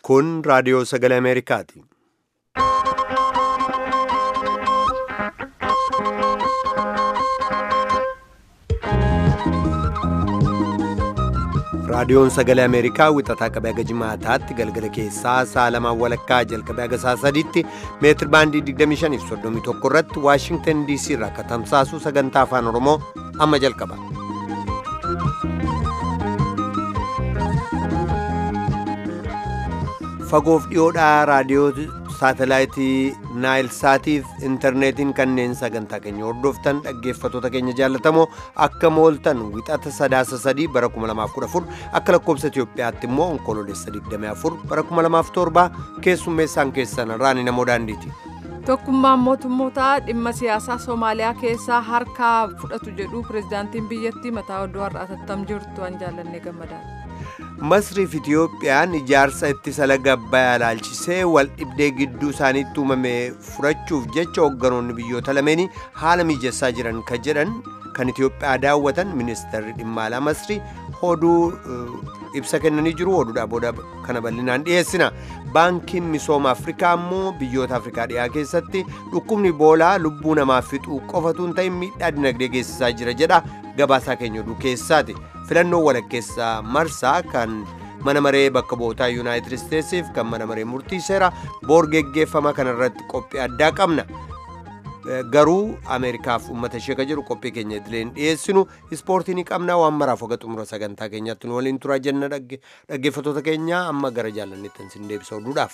Kun raadiyoo sagalee Ameerikaati. Raadiyoon sagalee Ameerikaa wixataa qabee haga jimaataatti galgala keessaa sa'a lamaan walakkaa jalqabee haga sa'a sadiitti meetir baandii 25 fi 31 irratti Waashingtan DC irraa akka tamsaasu sagantaa afaan Oromoo amma jalqaba. Fagoof dhiyoodhaa raadiyoo saatalaayitii naayil saatiif intarneetiin kanneen sagantaa keenya hordoftan dhaggeeffatoota keenya jaallatamoo akka mooltan wixata sadaasa sadii bara 2014 akka lakkoobsa Itoophiyaatti immoo onkoloolessa 24 bara 2007 keessummeessaan keessan raani namoo daandiiti. Tokkummaan mootummootaa dhimma siyaasaa Somaaliyaa keessaa harkaa fudhatu jedhu pirezidaantiin biyyattii mataa oduu har'aa tattam jirtu an jaallannee gammadaa. Masriif Itiyoophiyaan ijaarsa ittisa laga Abbayyaa ilaalchisee wal dhibdee gidduu isaaniitti uumame furachuuf jecha hoogganoonni biyyoota lameenii haala mijessaa jiran kan jedhan kan Itiyoophiyaa daawwatan ministeerri dhimma alaa Masrii oduu ibsa kennanii jiru oduudhaa booda kana bal'inaan dhiyeessina. Baankiin misooma Afrikaa immoo biyyoota Afrikaa dhiyaa keessatti dhukkubni boolaa lubbuu namaa fixuu qofatu hin ta'in miidhaa dinagdee geessisaa jira jedha gabaasaa keenya oduu keessaati. filannoo walakkeessaa marsaa kan mana maree bakka bu'ootaa yuunaayitid isteetsiif kan mana maree murtii seeraa boor geggeeffama kanarratti qophii addaa qabna garuu ameerikaaf uummata ishee ka jedhu qophii keenya idileen dhiyeessinu ispoortii ni qabna waan maraaf hoga xumura sagantaa keenyaatti nu waliin turaa jenna dhaggeeffatoota keenya amma gara jaalanneettan sin deebisa oduudhaaf.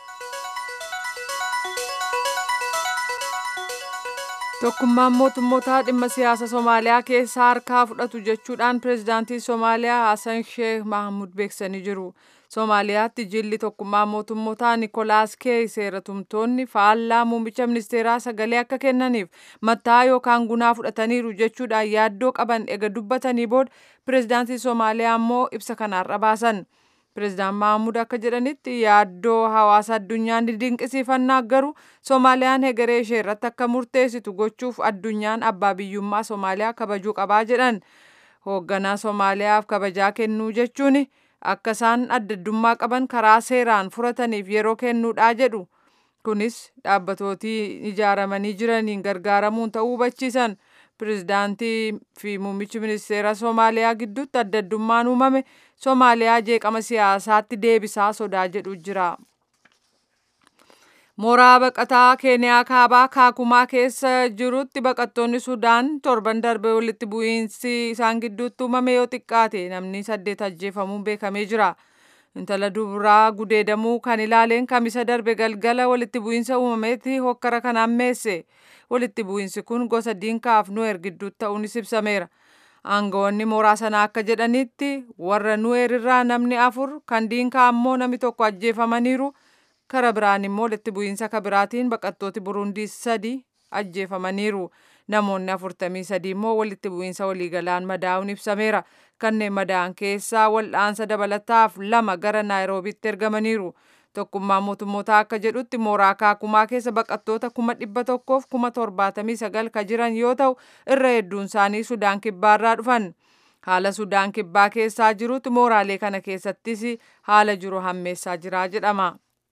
Tokkummaan mootummootaa dhimma siyaasa Somaaliyaa keessaa harkaa fudhatu jechuudhaan pirezidaantii Somaaliyaa Hassan Sheekh Mahamud beeksisanii jiru. Somaaliyaatti jilli tokkummaa mootummootaa Nikolaas Keey seeratumtoonni faallaa muummicha ministeeraa sagalee akka kennaniif matta'aa yookaan gunaa fudhataniiru jechuudhaan yaaddoo qaban ega dubbatanii booda pirezidaantii Somaaliyaa immoo ibsa kanarra baasan. Pireezidaan Mahamud akka jedhanitti yaaddoo hawaasa addunyaa ni dinqisiifannaa garuu Soomaaliyaan hegeree ishee irratti akka murteessitu gochuuf addunyaan abbaa biyyummaa Soomaaliyaa kabajuu qabaa jedhan. Hoogganaa Soomaaliyaaf kabajaa kennuu jechuun akka isaan addaddummaa qaban karaa seeraan furataniif yeroo kennuudhaa jedhu. Kunis dhaabbatooti ijaaramanii jiraniin gargaaramuun ta'uu hubachiisan. Pireezidaantii fi muummichi ministeera Soomaaliyaa gidduutti addaddummaan uumame Soomaaliyaa jeeqama siyaasaatti deebisaa sodaa jedhu jira. Mooraa baqataa Keeniyaa kaabaa Kaakumaa keessa jirutti baqattoonni Sudaan torban darbe walitti bu'iinsi isaan gidduutti uumame yoo xiqqaate namni saddeet ajjeefamuun beekamee jira. Intala dubaraa gudeedamuu kan ilaaleen kamisa darbe galgala walitti bu'iinsa uumameetti hokkara kan ammeesse. Walitti bu'iinsi kun gosa diinkaaf nuweer gidduutti ta'uunis ibsameera. Aangawoonni mooraa sanaa akka jedhanitti warra nuweer irraa namni afur kan diinkaa ammoo namni tokko ajjeefamaniiru. Kara biraan immoo walitti bu'iinsa kabiraatiin baqattooti Burundii sadi ajjeefamaniiru. Namoonni afurtamii sadi immoo walitti bu'iinsa waliigalaan madaa'uun ibsameera. Kanneen madaa'an keessaa wal'aansa dabalataaf lama gara Naayiroobiitti ergamaniiru. Tokkummaan mootummootaa akka jedhutti mooraa kaakumaa keessa baqattoota kuma dhibba tokkoof kuma torbaatamii sagal ka jiran yoo ta'u irra hedduun isaanii Sudaan kibbaarraa dhufan. Haala Sudaan kibbaa keessaa jirutti mooraalee kana keessattis haala jiru hammeessaa jira jedhama.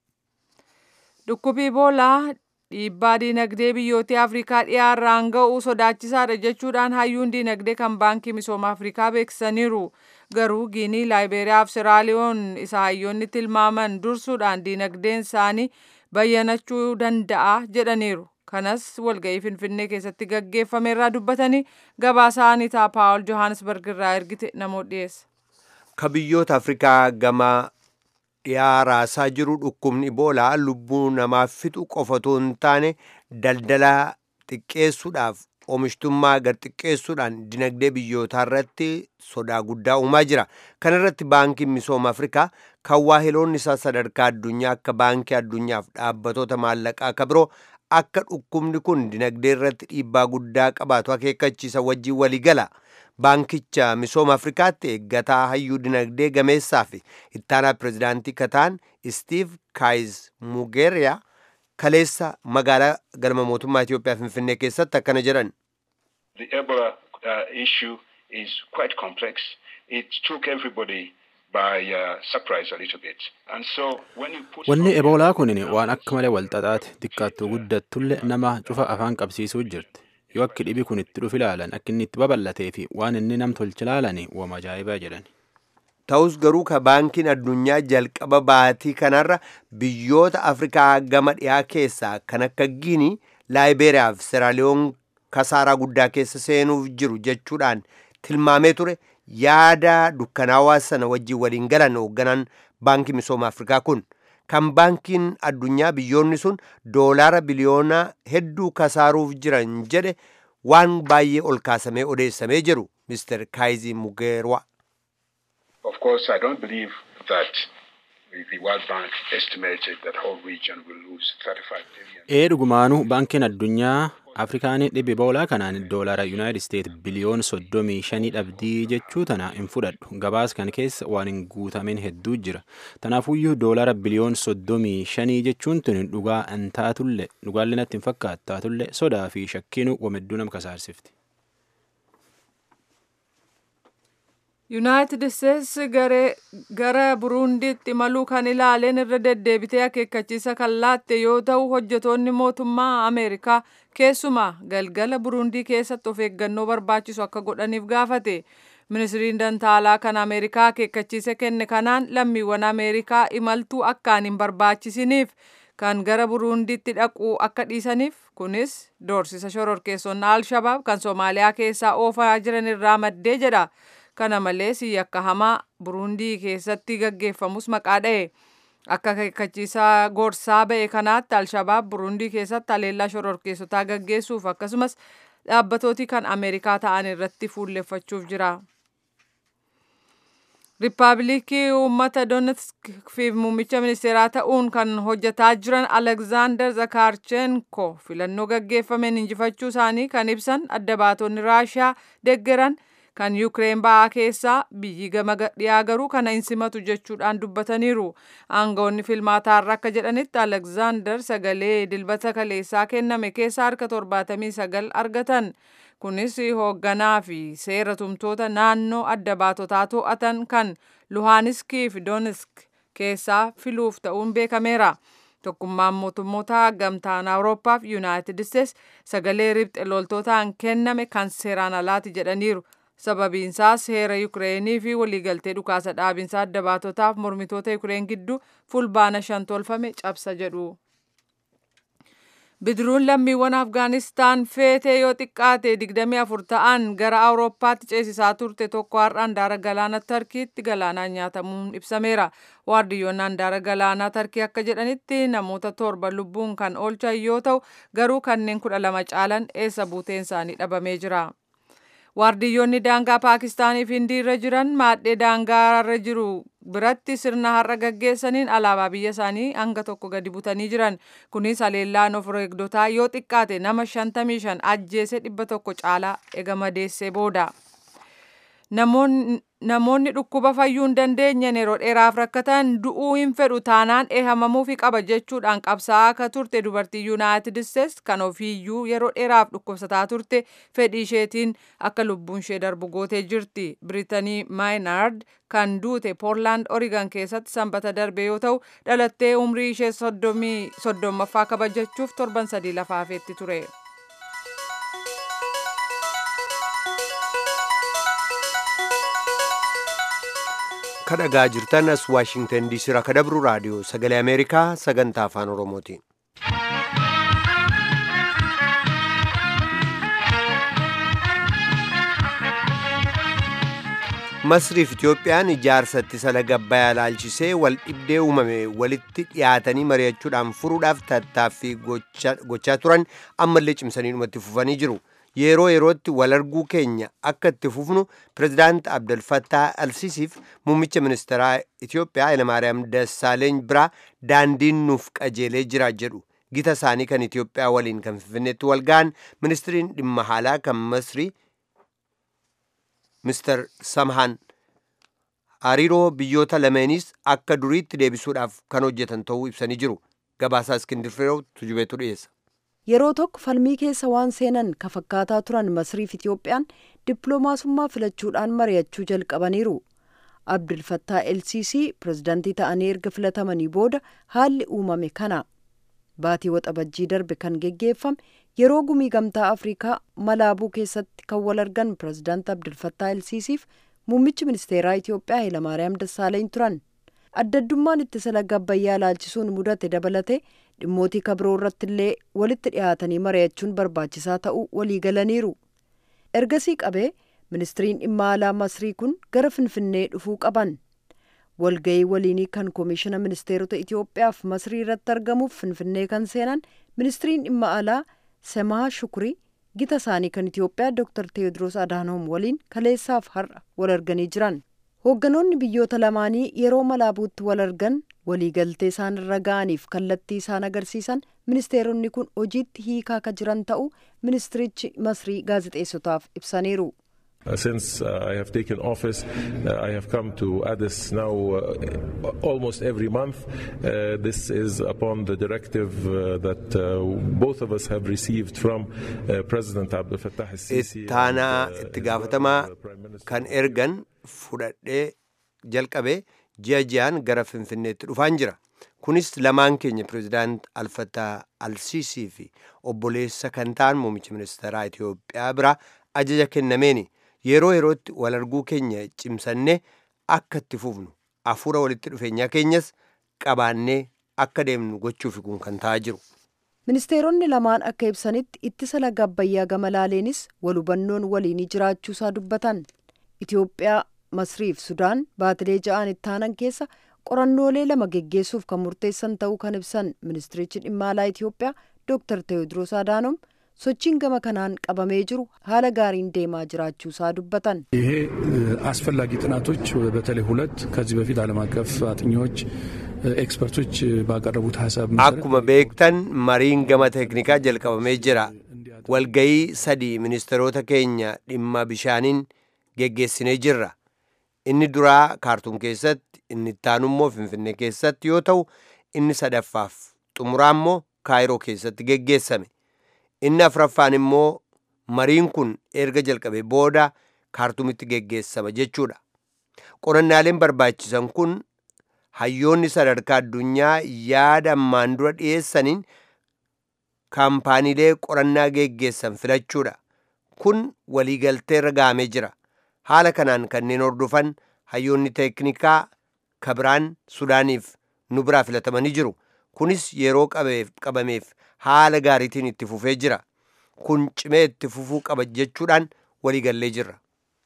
Dhukkubi Iboolaa dhiibbaa diinagdee biyyoota Afrikaa dhiyaarraan ga'u sodaachisaadha jechuudhaan hayyuun diinagdee kan baankii misooma Afrikaa beeksisaniiru. Garuu Giinii, Laayiberiyaa fi Siraaliyoon isa hayyoonni tilmaaman dursuudhaan diinagdeen isaanii bayyanachuu danda'a jedhaniiru. Kanas walga'ii Finfinnee keessatti gaggeeffame irraa dubbatanii gabaasaa Anitaa Paawul Johannesburg irraa ergite namoota dhiyeessa. Ka biyyoota Afrikaa gama dhiyaa raasaa jiru dhukkubni Iboolaa lubbuu namaa fixu qofa otoo hin taane daldala xiqqeessuudhaaf oomishtummaa gad xiqqeessuudhaan dinagdee biyyootaa irratti sodaa guddaa uumaa jira. Kana irratti baankiin misooma Afrikaa kan waahiloonni isaa sadarkaa addunyaa akka baankii addunyaaf dhaabbatoota maallaqaa akka biroo akka dhukkubni kun dinagdee irratti dhiibbaa guddaa qabaatu akeekkachiisa wajjin waliigala. Baankicha misooma Afrikaatti eeggataa hayyuu dinagdee gameessaa fi ittaanaa pirezidaantii kataan Steve Kaayiz Mugeeriyaa kaleessa magaalaa galma mootummaa Itoophiyaa Finfinnee keessatti akkana jedhan. The Ebola uh, issue is quite complex. It took everybody by uh, surprise a little bit. And so when you put Wanni eboolaa kun waan akka malee walxaxaati xiqqaattuu guddattullee nama cufa afaan qabsiisuu jirti. Yoo akki dhibi kun itti dhufi ilaalan akka inni itti babal'atee fi waan inni nam tolchi ilaalanii wama ajaa'ibaa jedhan. Ta'us garuu ka baankiin addunyaa jalqaba baatii kanarra biyyoota Afrikaa gama dhiyaa keessaa kan akka Giinii, Laayiberiyaa fi Seraaliyoon kasaaraa guddaa keessa seenuuf jiru jechuudhaan tilmaamee ture yaada dukkanaawaa sana wajjin waliin galan hoogganaan baankii misooma Afrikaa kun. Kan baankiin addunyaa biyyoonni sun doolaara biliyoona hedduu kasaaruuf jiran jedhe waan baay'ee ol kaasamee odeessamee jiru Mr. Kaayizi Mugeerwa. Of course, I don't believe that the the World Bank estimated that whole region will lose 35 billion. Ee dhugumaanuu baankiin addunyaa Afrikaan dhibbi eboolaa kanaan doolaara Yuunaayitid Isteet biliyoon soddomii shanii dhabdii jechuu tana hin fudhadhu. Gabaas kan keessa waan hin guutamin hedduu jira. Tanaafuyyuu doolaara biliyoon soddomii shanii jechuun tun dhugaa hin taatullee dhugaallee natti hin fakkaatu taatullee sodaa fi shakkiinuu wamedduu nama kasaarsifti. yuunaayitid isteets gara buruundiitti imaluu kan ilaaleen irra deddeebitee akeekkachiisa kan laatte yoo ta'u hojjetoonni mootummaa ameerikaa keessumaa galgala buruundii keessatti of eeggannoo barbaachisu akka godhaniif gaafate ministiriin dantaalaa kan ameerikaa akeekkachiisa kenne kanaan lammiiwwan ameerikaa imaltuu akkaan hin barbaachisiniif kan gara buruundiitti dhaquu akka dhiisaniif kunis doorsisa shororkeessonni alshabaab kan soomaaliyaa keessaa oofaa jiran irraa maddee jedha. kana malees yakka hamaa buruundii keessatti gaggeeffamus maqaa dha'e akka akeekkachiisaa gorsaa ba'e kanaatti alshabaab buruundii keessatti haleellaa shororkeessotaa gaggeessuuf akkasumas dhaabbatooti kan ameerikaa ta'an irratti fuulleffachuuf jira. Riippaabilikii uummata Donetsk fi muummicha ministeeraa ta'uun kan hojjetaa jiran Alekzaander Zakarchenko filannoo gaggeeffameen injifachuu isaanii kan ibsan adda baatonni Raashiyaa deeggaran kan Yukireen ba'aa keessaa biyyi gama dhiyaa garuu kana hin simatu jechuudhaan dubbataniiru. Aangawoonni filmaataarra akka jedhanitti Alekzaander sagalee dilbata kaleessaa kenname keessa harka torbaatamii sagal argatan. Kunis hoogganaa fi seera tumtoota naannoo adda baatotaa to'atan kan Luhaaniskii fi Donetsk keessaa filuuf ta'uun beekameera. Tokkummaan mootummoota gamtaan Awurooppaa fi Yuunaayitid Isteets sagalee ribxe loltootaan kenname kan seeraan alaati jedhaniiru. sababiinsaas seera Yukireenii fi waliigaltee dhukaasa dhaabinsa adda baatotaaf mormitoota Yukireen gidduu fulbaana shan tolfame cabsa jedhu. Bidiruun lammiiwwan Afgaanistaan feetee yoo xiqqaate 24 ta'an gara Awurooppaatti ceesisaa turte tokko har'a handaara galaana Tarkiitti galaanaan nyaatamuun ibsameera. Waardiyyoonni handaara galaanaa Tarkii akka jedhanitti namoota torba lubbuun kan oolchan yoo ta'u garuu kanneen kudha lama caalan eessa buuteen isaanii dhabamee jira. Waardiyyoonni daangaa Paakistaanii fi Hindii irra jiran maadhee daangaa irra jiru biratti sirna har'a gaggeessaniin alaabaa biyya isaanii hanga tokko gadi butanii jiran. Kunis haleellaan of eegdotaa yoo xiqqaate nama 55 ajjeese dhibba tokko caalaa ega madeessee booda. Namoonni dhukkuba fayyuu hin dandeenye yeroo dheeraaf rakkatan du'uu hin fedhu taanaan eehamamuufi qaba jechuudhaan qabsaa'aa akka turte dubartii yuunaayitid isteets kan ofiiyyuu yeroo dheeraaf dhukkubsataa turte fedhii isheetiin akka lubbuun ishee darbu gootee jirti. Biriitanii maayinaard kan duute poorlaand origan keessatti sanbata darbe yoo ta'u dhalattee umrii ishee soddommaffaa kabajachuuf torban sadii lafa hafeetti ture. kadhagaa jirtan as waashingtan diisii irraa kadabru raadiyoo sagalee ameerikaa sagantaa afaan oromooti. masriif itiyoophiyaan ijaarsa ittisa laga abbayaa ilaalchisee wal dhibdee uumame walitti dhiyaatanii mari'achuudhaan furuudhaaf tattaaffii gochaa turan ammallee cimsanii dhumatti fufanii jiru. yeroo yerootti wal arguu keenya akka itti fufnu pirezidaant abdulfattaa alsiisiif muummicha ministeeraa itiyoophiyaa hayilamaariyaam dassaaleeny biraa daandiin nuuf qajeelee jira jedhu gita isaanii kan itiyoophiyaa waliin kan finfinneetti wal ga'an ministiriin dhimma haalaa kan masrii mister samhaan hariiroo biyyoota lameeniis akka duriitti deebisuudhaaf kan hojjetan ta'uu ibsanii jiru gabaasaa iskindir fireew tujubeetu dhiyeessa. yeroo tokko falmii keessa waan seenan ka fakkaataa turan masriif itiyoophiyaan dippiloomaasummaa filachuudhaan mari'achuu jalqabaniiru abdulfattaa elsisii pirezidaantii ta'anii erga filatamanii booda haalli uumame kana baatii waxabajjii darbe kan geggeeffame yeroo gumii gamtaa afrikaa malaabuu keessatti kan wal argan pirezidaanti abdulfattaa elsisiif muummichi ministeeraa itiyoophiyaa hayilamaariyaam dassaaleny turan addaddummaan ittisa laga abbayyaa laalchisuun mudate dabalate dhimmootii kabiroo irratti illee walitti dhiyaatanii mari'achuun barbaachisaa ta'uu walii galaniiru ergasii qabee ministiriin dhimma alaa masrii kun gara finfinnee dhufuu qaban walga'ii waliinii kan koomishina ministeerota itiyoophiyaaf masrii irratti argamuuf finfinnee kan seenan ministiriin dhimma alaa semaa shukurii gita isaanii kan itiyoophiyaa dr teewodiroos adaanoom waliin kaleessaaf har'a wal arganii jiran hoogganoonni biyyoota lamaanii yeroo malaabuutti wal argan waliigaltee isaan irra ga'aniif kallattii isaan agarsiisan ministeeronni kun hojiitti hiikaa ka jiran ta'uu ministirichi masrii gaazexeessotaaf ibsaniiru. Uh, since uh, I have taken office, uh, I have come to Addis now almost every month. this is upon the directive that both of us have received from President Abdel Fattah al-Sisi. Ittaanaa itti gaafatamaa kan ergan fudhadhee jalqabe ji'a ji'aan gara Finfinneetti dhufaan jira. Kunis lamaan keenya pirezidaant Alfattaa Alsiisii fi obboleessa kan ta'an muummicha ministeeraa Itiyoophiyaa bira ajaja kennameeni. yeroo yerootti wal arguu keenya cimsannee akka itti fufnu hafuura walitti dhufeenyaa keenyas qabaannee akka deemnu gochuuf kun kan ta'aa jiru. ministeeronni lamaan akka ibsanitti ittisa laga abbayyaa gama laaleenis wal hubannoon waliinii jiraachuusaa dubbatan itiyoophiyaa masriif sudaan baatilee ja'aan ittaanan keessa qorannoolee lama geggeessuuf kan murteessan ta'uu kan ibsan ministirichi dhimma alaa itiyoophiyaa dooktar teewodiroos adaanoom sochiin gama kanaan qabamee jiru haala gaariin deemaa jiraachuusaa dubbatan ይሄ አስፈላጊ ጥናቶች በተለይ ሁለት ከዚህ በፊት ዓለም አቀፍ አጥኚዎች ኤክስፐርቶች ባቀረቡት ሀሳብ akkuma beektan mariin gama teeknikaa jalqabamee jira walgayii sadii ministeerota keenya dhimma bishaaniin geggeessinee jirra inni duraa kaartuum keessatti inni ittaanummoo finfinnee keessatti yoo ta'u inni sadaffaaf xumuraa immoo kaayiroo keessatti geggeessame inni afraffaan immoo mariin kun erga jalqabe booda kaartuumitti geggeessama jechuudha qorannaaleen barbaachisan kun hayyoonni sadarkaa addunyaa yaada ammaan dura dhiyeessaniin kaampaaniilee qorannaa geggeessan filachuudha kun waliigaltee irra gahamee jira haala kanaan kanneen hordofan hayyoonni teeknikaa kabiraan sudaaniif nu biraa filatamanii jiru kunis yeroo qabameef haala gaariitiin itti fufee jira kun cimee itti fufuu qaba jechuudhaan waliigallee jirra.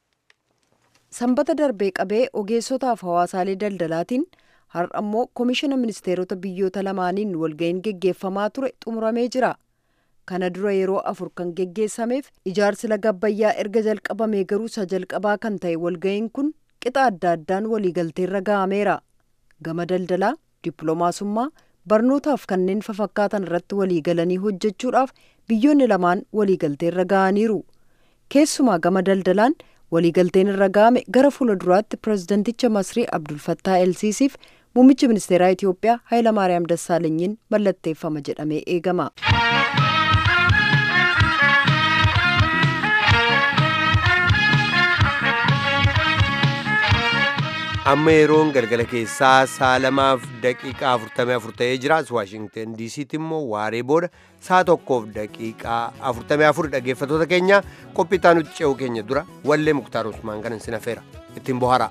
sanbata darbee qabee ogeessotaaf hawaasaalee daldalaatiin har'a immoo koomishina ministeerota biyyoota lamaaniin walga'iin geggeeffamaa ture xumuramee jira kana dura yeroo afur kan geggeessameef ijaarsi laga abbayyaa erga jalqabamee garuu isa jalqabaa kan ta'e walga'iin kun qixa adda addaan waliigalteerra ga'ameera gama daldalaa dippiloomaasummaa barnootaaf kanneen fafakkaatan irratti waliigalanii hojjechuudhaaf biyyoonni lamaan waliigalteerra ga'aniiru keessumaa gama daldalaan waliigalteen irra ga'ame gara fuula duraatti pirezidanticha masrii abdulfattaa elsiisiif muummichi ministeeraa itiyoophiyaa hayilamaariyaam dassaalenyiin mallatteeffama jedhamee eegama. amma yeroon galgala keessaa saa lamaaf daqiiqaa afurtamii afur ta'ee jira as waashingten diisiitti immoo waaree booda saa tokkoof daqiiqaa afurtamii afur dhaggeeffatoota keenya qophii nuti ce'uu keenya dura wallee muktaar usmaan kanan sin affeera ittiin bohara.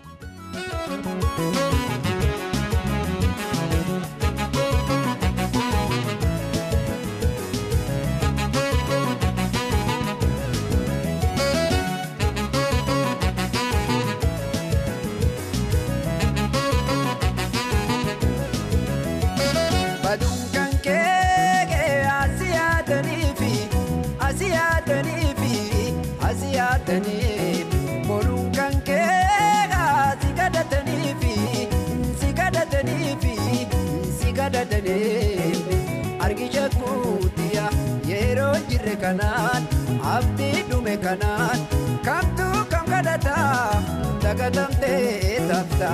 argisha kuutiya yeroo jirre kanaan abdii dhume kanaan kamtu kam kadhata dagatamtee tafta.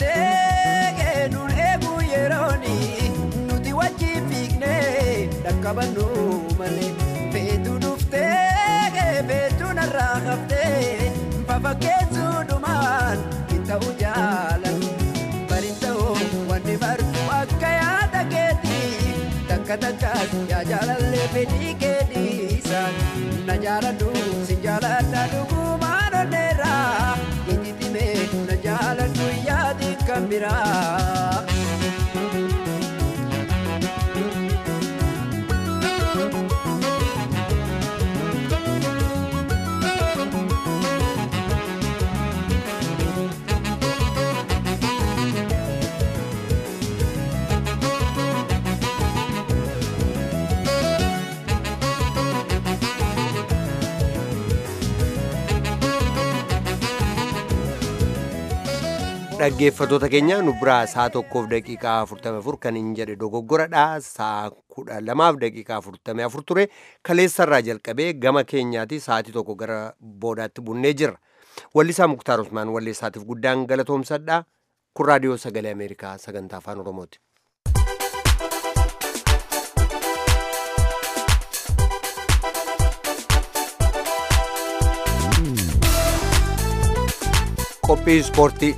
Bardhaabbatee nuun eeguu yerooni nuti wajjin fiignee dhakka qabannu malee feetu dhuftee feetu narraa haftee fafakkeessuudhumaan hin ta'u jaalatu bariin ta'uu wanni bartuu akka yaada keetii takka takkaas yaa jaalallee fedhii keetiisa na jaaladhu si jaaladha dhugumaan onneerraa ititime na jaaladhu yaadi kan biraa. dhaggeeffatoota keenya nu biraa saa tokkoof daqiiqaa 44 kan hin jedhe dogoggoradha saa kudha lamaaf daqiiqaa 44 ture kaleessarraa jalqabee gama keenyaati sa'aatii tokko gara boodaatti bunnee jirra wallisaa muktaar usmaan walleessaatiif guddaan galatoomsadha kun raadiyoo sagalee ameerikaa sagantaa afaan oromooti. qophii ispoortii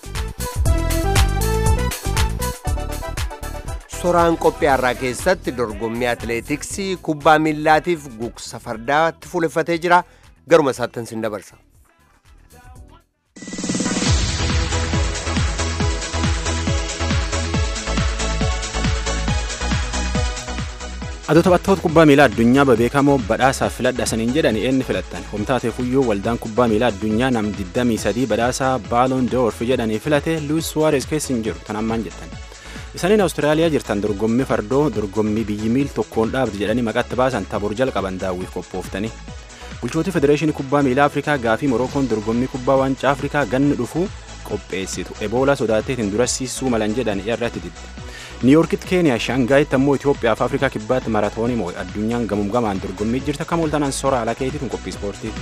soraan qophii har'aa keessatti dorgommii atileetiksii kubbaa miillaatiif gugsa fardaatti fuuleffatee jira garuma isaattan sin dabarsa. adoo taphattoota kubbaa miilaa addunyaa bebeekamoo badhaasaaf filadha saniin jedhan eenni filattan homtaateefuyyuu waldaan kubbaa miilaa addunyaa nam 23 badhaasaa baaloon d'or jedhanii filate luis suwaares keessa hin jiru tan ammaan jettan isaniin awustiraaliyaa jirtan dorgommii fardoo dorgommii biyyi miil tokkoon dhaabdi jedhanii maqatti baasan tabor jalqaban daawwiif qophooftanii bulchootii federeeshinii kubbaa miilaa afrikaa gaafii morookoon dorgommii kubbaa waancaa afrikaa ganni dhufuu qopheessitu eboolaa sodaatteetiin durassiisuu malan jedhan irratti didde niiyorkitti keeniyaa shaangaayitti ammoo itoophiyaa fi afrikaa kibbaatti maratoonii moo'e addunyaan gamuun gamaan dorgommii jirta kam oltanaan sora ala keetiitiin qophii ispoortiiti.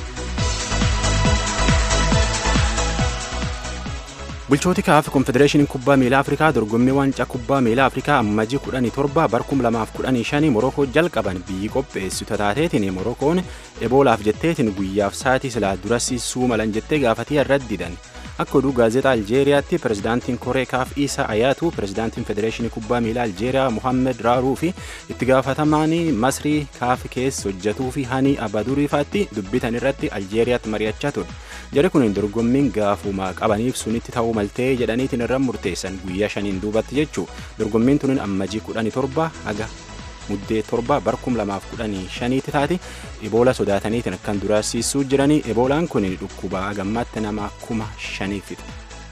bulchooti kaaf konfedereeshiniin kubbaa miilaa afrikaa dorgommii waancaa kubbaa miilaa afrikaa ammajii 17 bar 2015 morokoo jalqaban biyyi qopheessitu taateetiin morokoon eboolaaf jetteetiin guyyaaf saatii silaa durassiisuu malan jettee gaafatii irratti didan akka oduu gaazexaa aljeeriyaatti pirezidaantiin koree kaaf isaa ayaatu pirezidaantiin federeeshinii kubbaa miilaa aljeeriyaa muhammed raaruu fi itti gaafatamaan masrii kaaf keessa hojjetuu fi hanii abaduriifaatti dubbitan irratti aljeeriyaatti mari'achaa ture jari kun dorgommiin gaafuma qabaniif sunitti ta'uu maltee jedhaniitiin irra murteessan guyyaa shaniin duubatti jechuu dorgommiin tunin ammajii 17 haga muddee torba bar 2015 taati eboola sodaataniitiin akkan duraasiisuu jiranii eboolaan kun dhukkuba gammaatti nama kuma shanii fixa.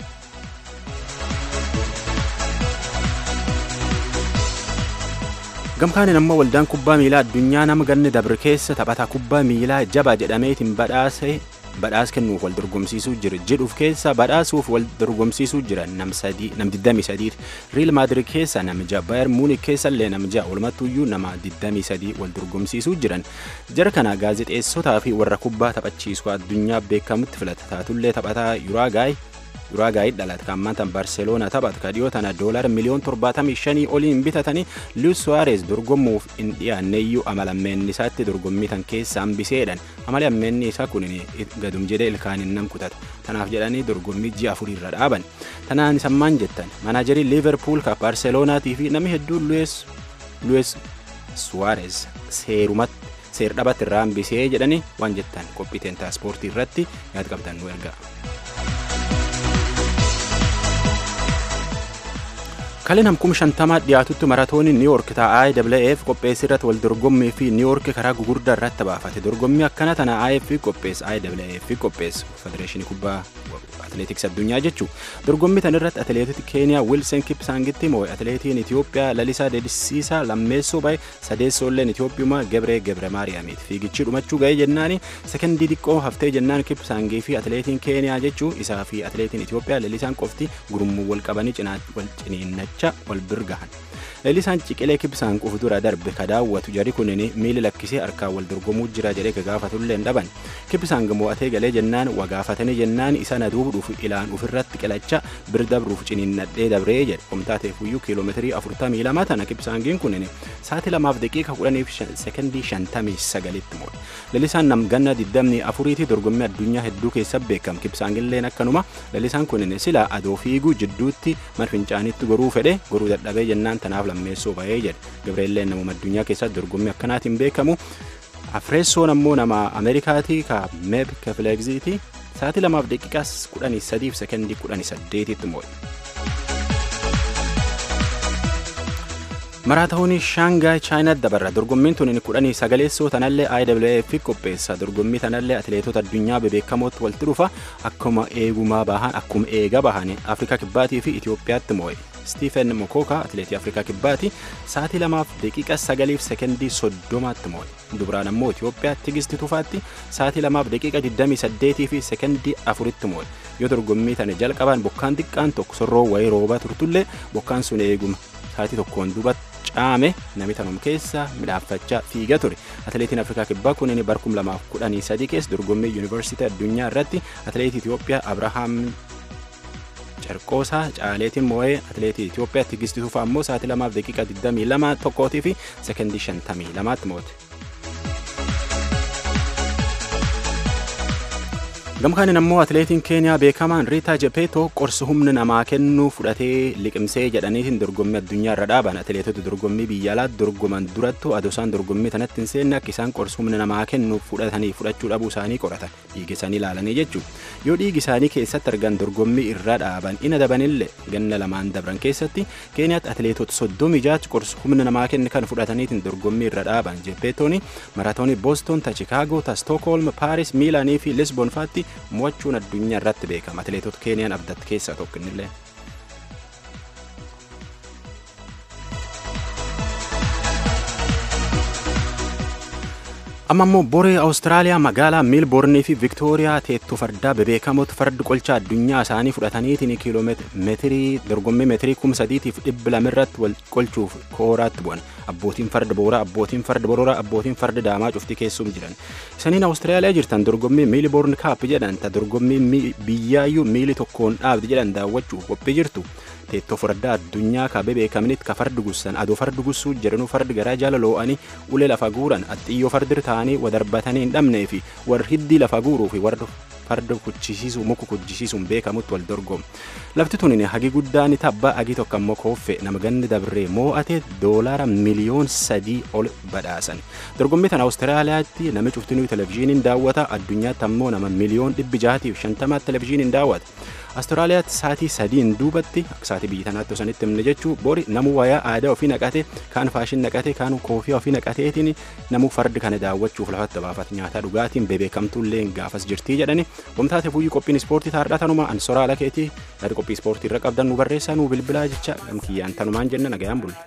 gamkaaniin ammoo waldaan kubbaa miilaa addunyaa nama ganni dabre keessa taphataa kubbaa miilaa jabaa jedhameetiin badhaase badhaas kennuuf wal dorgomsiisuu jira jedhuuf keessa badhaasuuf wal dorgomsiisuu jira nam 23 riil maadirid keessa namija baayar muunik keessa illee namija walumattuyyuu nama 23 wal dorgomsiisuu jiran jara kana gaazexeessotaa fi warra kubbaa taphachiisu addunyaa beekamutti filata taatullee taphataa yuraagaay yuraagaayit dhalate kan ammaan barseeloona taphatu ka dhiyoo tana doolar miliyoon 75 oliin bitatanii luis suwaares dorgommuuf hin dhiyaanneeyyuu amala ammeenni isaatti dorgommii tan keessa hambiseedhan amali ammeenni isaa kun gadum jedhee ilkaaniin nam kutata tanaaf jedhanii dorgommii ji'a afurirra dhaaban tanaan sammaan jettan manaajarii liiverpuul ka barseeloonatii fi namni hedduun luis suwaares seerumatti seer dhabatti irraa hambisee jedhanii waan jettan qophiiteen taaspoortii irratti yaad qabdan nu ergaa. kaleen hamkum shantamaa dhiyaatutti maratooniin niiwoork ta'a IAAF qopheessi irratti wal dorgommii fi niiwoork karaa gugurdaa irratti baafate dorgommii akkana tana IAAF qopheessu IAAF qopheessu federeeshinii kubbaa atileetiks addunyaa jechuu dorgommii tan irratti atileetoti keeniyaa wilsen kipsaangitti moo'e atileetiin itiyoophiyaa lalisaa dedisiisaa lammeessoo bahe sadeessoolleen itiyoophiyumaa gebree gebre maariyaamiiti fiigichi dhumachuu ga'ee jennaani sekendii xiqqoo haftee jennaan kipsaangii fi atileetiin keeniyaa jechuu isaa fi atileetiin itiyoophiyaa lalisaan qofti gurmuu wal qabanii wal ciniinnacha wal birgahan leellisaan ciqilee kibsaan qufu dura darbe ka daawwatu jari kunin miili lakkisee harkaan wal dorgomuu jira jedhee gagaafatullee hin dhaban kibsaan mo'atee galee jennaan wagaafatanii jennaan isa na duubduuf ilaan ofirratti qilacha bir dabruuf ciniinnadhee dabree jedhe qomtaateef iyyuu kiiloomeetirii 42 tana kibsaangiin kunin sa'aatii lamaaf daqiiqa 10 sekondii 59tti mo'e leellisaan nam ganna 24 dorgommii addunyaa hedduu keessa beekam kibsaangilleen akkanuma leellisaan kunin sila adoo fiiguu jidduutti marfincaanitti goruu fedhe goruu dadhabee jennaan tanaaf lammeessoo ba'ee jedhe gabreelleen namuma addunyaa keessatti dorgommii akkanaatiin beekamu afreessoon ammoo nama ameerikaatii ka meeb kefileegziiti sa'aatii lamaaf daqiiqaa 13 fi sekondii 18tti mo'e. maraatoonii shaangaay chaayinaatti dabarra dorgommiin tun kudhanii sagaleessoo tanallee IWF qopheessa dorgommii tanallee atileetota addunyaa bebeekamootti walitti dhufa akkuma eegumaa bahan akkuma eega bahan afrikaa kibbaatii fi itiyoophiyaatti mo'e stiifen mokoka atileetii afrikaa kibbaati sa'aatii lamaaf daqiiqa sagaliif sekondii soddomaatti mo'e dubraan ammoo itiyoophiyaa tigisti tufaatti sa'aatii lamaaf daqiiqa 28 fi sekondii afuritti mo'e yoo dorgommii tana jalqaban bokkaan xiqqaan tokko sorroo wayii roobaa turtullee bokkaan sun eeguma sa'aatii tokkoon duubatti caame namni tanum keessa midhaaffachaa fiiga ture atileetiin afrikaa kibbaa kunin barkum lamaaf kudhanii sadii keessa dorgommii yuunivarsiitii addunyaa irratti atileetii itiyoophiyaa abrahaam carqoosaa caaleetiin moo'ee atileetii itiyoophiyaa tigisti tufaa ammoo sa'aatii lamaaf daqiiqa 22 tokkootii fi sekondii 52tti moo'e. gamkaanin ammoo atileetiin keeniyaa beekamaan riitaa jepeetoo qorsi humna namaa kennuu fudhatee liqimsee jedhaniitiin dorgommii addunyaa irra dhaaban atileetota dorgommii biyya alaatti dorgoman durattu adosaan dorgommii tanatti hin seenne akka isaan qorsi humna namaa kennuu fudhatanii fudhachuu dhabuu isaanii qoratan dhiigi isaanii ilaalanii jechuu yoo dhiigi isaanii keessatti argan dorgommii irra dhaaban ina dabanillee ganna lamaan dabran keessatti keeniyaatti atileetota soddomii jaachi qorsi humna namaa kenne kan fudhataniitiin dorgommii irra dhaaban jepeetooni maraatoonii booston ta chikaagoo ta stookholm paaris miilaanii fi lisbon faatti mo'achuun addunyaa irratti beekama atileetota keeniyaan abdatti keessaa tokko innillee. amma immoo boree awustiraaliyaa magaalaa meelboornii fi viktooriyaa teettuu fardaa bebeekamoota fardi qolcha addunyaa isaanii fudhataniitiin kiiloomeetirii dorgommii meetirii kum sadiitiif dhibba lamirratti wal qolchuuf kooraatti bu'an abbootiin farda booraa abbootiin farda bororaa abbootiin farda daamaa cufti keessum jiran isaniin awustiraaliyaa jirtan dorgommii meelboorn kaap jedhan ta dorgommii biyyaayyuu miili tokkoon dhaabdi jedhan daawwachuuf qophii jirtu teettoo fardaa addunyaa ka bebeekamnitti ka fardi gussan adoo fardi gussuu jedhanuu fardi garaa jala loo'anii ulee lafa guuran axxiyyoo fardir ta'anii wadarbatanii hin dhabnee fi warri hiddii lafa guuruu fi warri farda kuchisiisuu muka kuchisiisuun beekamutti wal dorgomu lafti tunin hagi guddaan tabbaa hagi tokko ammoo kooffe nama ganni dabree moo'ate doolaara miliyoon sadii ol badhaasan dorgommii tana awustiraaliyaatti nami cuftinuu televizhiiniin daawwata addunyaatti ammoo nama miliyoon dhibbi jaatiif shantamaatti televizhiiniin daawwata Awustiraaliyaatti saatii sadiin duubatti akka saatii biyya tanaatti osanitti himne jechuu bori namu wayaa aadaa ofii naqate kaan faashin naqate kaan koofii ofii naqateetiin namu fardi kana daawwachuuf lafatti baafat nyaataa dhugaatiin bebeekamtuullee gaafas jirtii jedhani wamtaate fuyyuu qophiin ispoortii taardhaa tanuma an soraa lakeetii yaada qophii ispoortii irra qabdan nu barreessaa nu bilbilaa jecha gamkiyyaan tanumaan jenna nagayaan bulle.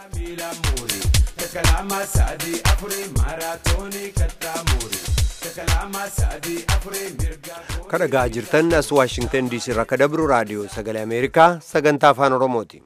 Kalama sadi afuri maratoni katamuri. kadhagaa jirtan as waashingtan diisii irraa kadabru raadiyoo sagalee ameerikaa sagantaa afaan oromooti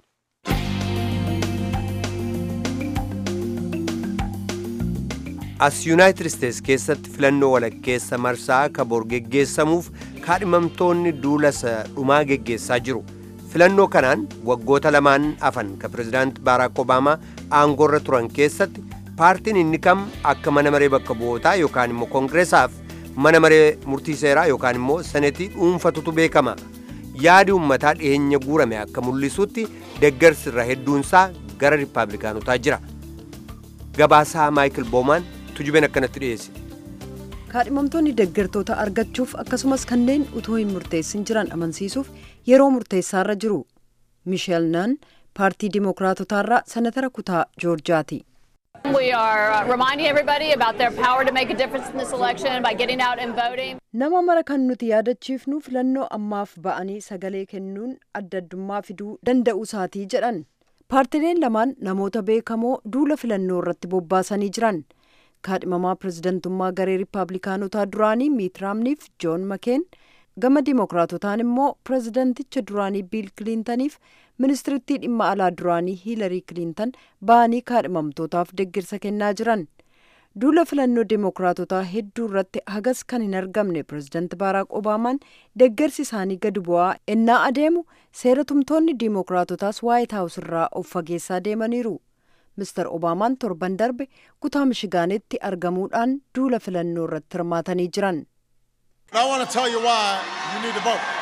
as yuunaayitid isteets keessatti filannoo walakkeessa marsaa kaboor geggeessamuuf kaadhimamtoonni duulasa dhumaa geggeessaa jiru filannoo kanaan waggoota lamaan afan ka pirezidaant baaraak obaamaa aangoorra turan keessatti paartiin inni kam akka mana maree bakka bu'ootaa yookaan immoo koongireesaaf mana maree murtii seeraa yookaan immoo senetii dhuunfatutu beekama yaadi uummataa dhiyeenya guurame akka mul'isutti deggarsi irra hedduunsaa gara riippaabilikaanotaa jira gabaasaa maayikil boomaan tujubeen akkanatti dhiyeesse. kaadhimamtoonni deggartoota argachuuf akkasumas kanneen utuu hin murteessin jiran amansiisuuf yeroo murteessaarra jiru misheel naan paartii dimookiraatotaarraa senatara kutaa joorjaati. We are uh, reminding everybody about their power to make a difference in this election by getting out and voting. Nama mara kan nuti yaadachiifnu filannoo ammaaf ba'anii sagalee kennuun adda addummaa fiduu danda'u isaatii jedhan. Paartileen lamaan namoota beekamoo duula filannoo irratti bobbaasanii jiran. Kaadhimamaa pirezidantummaa garee Riippaabilikaanotaa duraanii Miit Raamniif Joon Makeen gama dimookiraatotaan immoo pirezidanticha duraanii biil kiliintaniif ministirittii dhimma alaa duraanii hiilarii kiliintan ba'anii kaadhimamtootaaf deggirsa kennaa jiran duula filannoo dimookiraatotaa hedduu irratti hagas kan hin argamne pirezidanti baaraak obaamaan deggersi isaanii gadi bu'aa ennaa adeemu seera tumtoonni dimookiraatotaas waayit haawus irraa of fageessaa deemaniiru mister obaamaan torban darbe kutaa mishigaanitti argamuudhaan duula filannoo irratti hirmaatanii jiran. I want to tell you why you need to vote.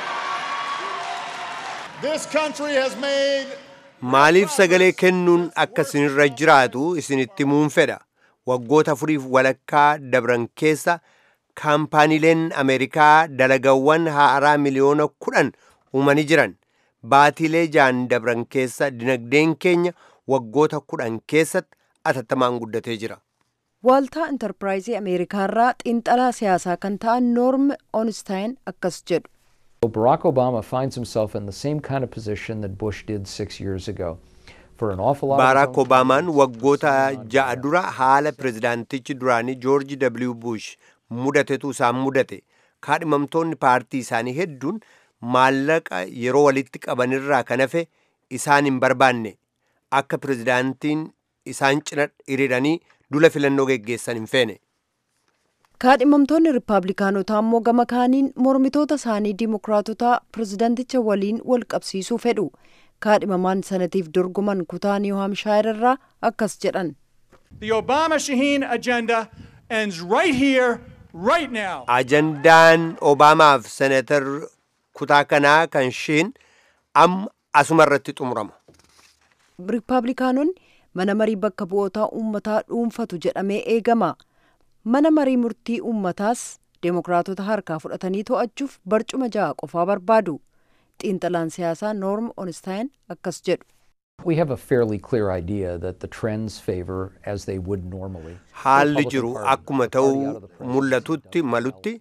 This country has made maaliif sagalee kennuun akka isinirra jiraatu isinitti himuun fedha waggoota afuriif walakkaa dabran keessa kaampaaniileen ameerikaa dalagawwan haaraa miliyoona kudhan uumanii jiran baatiilee jaan dabran keessa dinagdeen keenya waggoota kudhan keessatti atattamaan guddatee jira. Waaltaa intarpiraayizii Ameerikaarraa xiinxalaa siyaasaa kan ta'an Noorm Onstein akkas jedhu. Barack Obama finds himself in the same kind of position that Bush did six years ago. For an awful lot Baaraak Obaamaan waggoota ja'a dura haala pirezidaantichi duraanii Joorji W. Bush mudatetu isaan mudate. Kaadhimamtoonni paartii isaanii hedduun maallaqa yeroo walitti qabanirraa kan hafe isaan hin barbaanne akka pirezidaantiin isaan cina hiriiranii dula filannoo geggeessan hin feene. kaadhimamtoonni riippaabilikaanotaa immoo gama kaaniin mormitoota isaanii diimokiraatotaa pirezidanticha waliin wal qabsiisuu fedhu kaadhimamaan sanatiif dorgoman kutaa niiw haamshaayir irraa akkas jedhan. The Obama Shaheen agenda ends right here, right now. Ajandaan Obaamaaf senatar kutaa kanaa kan shiin amma asuma irratti xumurama. riippaabilikaanonni mana marii bakka bu'ootaa uummataa dhuunfatu jedhamee eegama. mana marii murtii uummataas deemokiraatota harkaa fudhatanii to'achuuf barcuma ja'a qofaa barbaadu xiinxalaan siyaasaa noorm onstein akkas jedhu. We have a fairly clear idea that the trends favor, as they would normally, Haalli jiru akkuma ta'uu mul'atutti malutti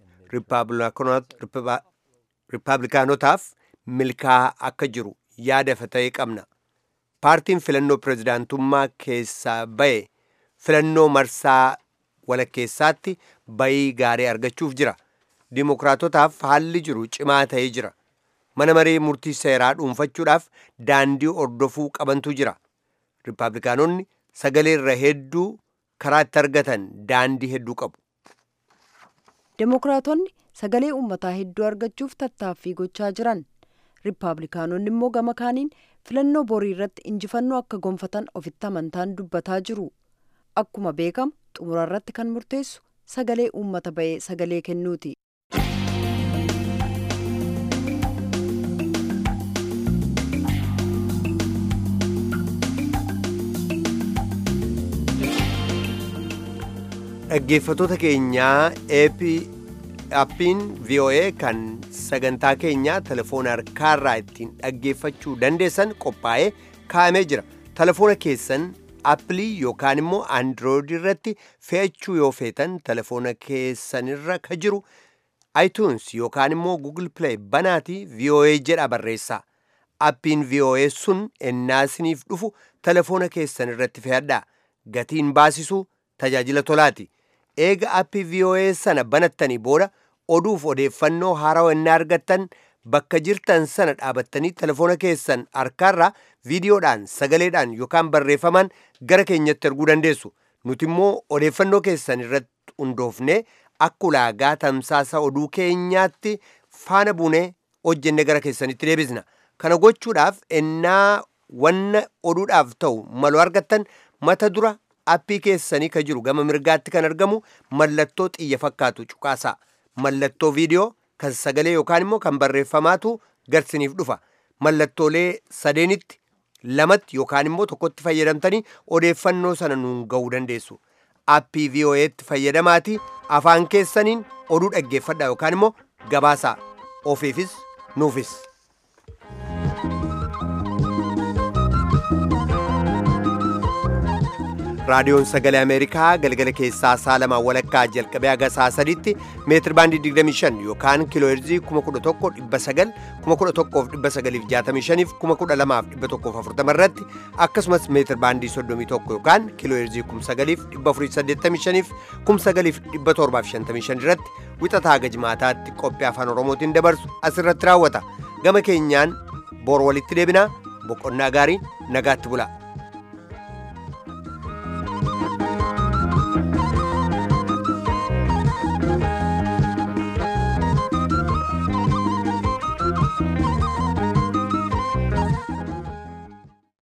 riippaabilikaanotaaf milkaa'aa akka jiru yaada ta'e qabna. Paartiin filannoo pirezidaantummaa keessaa ba'e filannoo marsaa walakkeessaatti bayii gaarii argachuuf jira. Dimookiraatotaaf haalli jiru cimaa ta'ee jira. Mana maree murtii seeraa dhuunfachuudhaaf daandii ordofuu qabantu jira. Riippaabilikaanonni sagalee irra hedduu karaa itti argatan daandii hedduu qabu. Demookiraatonni sagalee uummataa hedduu argachuuf tattaaffii gochaa jiran. Riippaabilikaanonni immoo gama kaaniin filannoo borii irratti injifannoo akka gonfatan ofitti amantaan dubbataa jiru. Akkuma beekamu xumura irratti kan murteessu sagalee uummata ba'ee sagalee kennuuti. Dhaggeeffattoota keenyaa appiin VOA kan sagantaa keenyaa telefoona harkaarraa ittiin dhaggeeffachuu dandeessan qophaa'ee kaa'amee jira. Telefoona keessan appilii yookaan immoo android irratti fe'achuu yoo feetan telefoona keessanirra ka jiru iTunes yookaan immoo Google Play banaatii VOA jedha barreessaa. Appiin VOA sun ennaasiniif dhufu telefoona keessan irratti fe'adhaa. Gatiin baasisuu tajaajila tolaati. Eega appii VOA sana banattanii booda oduuf odeeffannoo haarawaa inni argattan bakka jirtan sana dhaabattanii telefoona keessan harkaarraa viidiyoodhaan sagaleedhaan yookaan barreeffamaan gara keenyatti erguu dandeessu nuti immoo odeeffannoo keessan irratti hundoofnee akka ulaagaa tamsaasa oduu keenyaatti faana buunee hojjenne gara keessanitti deebisna kana gochuudhaaf ennaa wanna oduudhaaf ta'u malu argattan mata dura appii keessanii ka jiru gama mirgaatti kan argamu mallattoo xiyya fakkaatu cuqaasaa mallattoo viidiyoo kan sagalee yookaan immoo kan barreeffamaatu garsiniif dhufa mallattoolee sadeenitti lamatti yookaan immoo tokkotti fayyadamtanii odeeffannoo sana nuun ga'uu dandeessu appii VOA'tti fayyadamaati afaan keessaniin oduu dhaggeeffadha yookaan immoo gabaasaa ofiifis nuufis. raadiyoon sagalee ameerikaa galgala keessaa saa lamaa walakkaa jalqabee haga saa sadiitti meetir baandii 25 yookaan kiiloo heerzii 11,900 11,965 fi 12,140 irratti akkasumas meetir baandii 31 yookaan kiiloo heerzii 9,485 fi 9,755 irratti wixataa gajmaataatti qophii afaan oromootiin dabarsu asirratti raawwata gama keenyaan bor walitti deebinaa boqonnaa gaarii nagaatti bula.